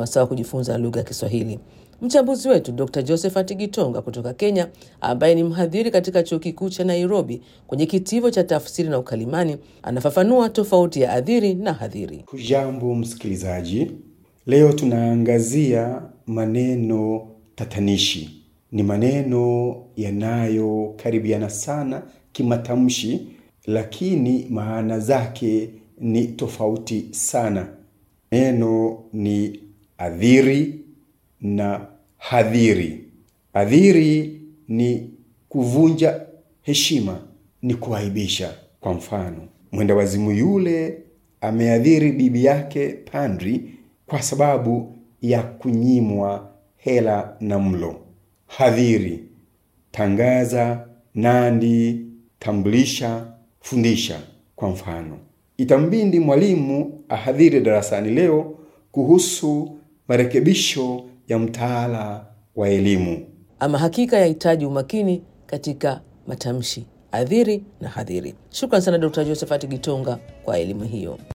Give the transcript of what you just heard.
wasaa wa kujifunza lugha ya Kiswahili. Mchambuzi wetu Dr Josephat Gitonga kutoka Kenya, ambaye ni mhadhiri katika chuo kikuu cha Nairobi kwenye kitivo cha tafsiri na ukalimani, anafafanua tofauti ya adhiri na hadhiri. Hujambo msikilizaji, leo tunaangazia maneno tatanishi. Ni maneno yanayokaribiana sana kimatamshi, lakini maana zake ni tofauti sana. Neno ni adhiri na hadhiri. Adhiri ni kuvunja heshima, ni kuaibisha. Kwa mfano, mwenda wazimu yule ameadhiri bibi yake padri kwa sababu ya kunyimwa hela na mlo. Hadhiri: tangaza, nandi, tambulisha, fundisha. Kwa mfano, itambindi mwalimu ahadhiri darasani leo kuhusu marekebisho ya mtaala wa elimu. Ama hakika yahitaji umakini katika matamshi adhiri na hadhiri. Shukran sana Dr Josephat Gitonga kwa elimu hiyo.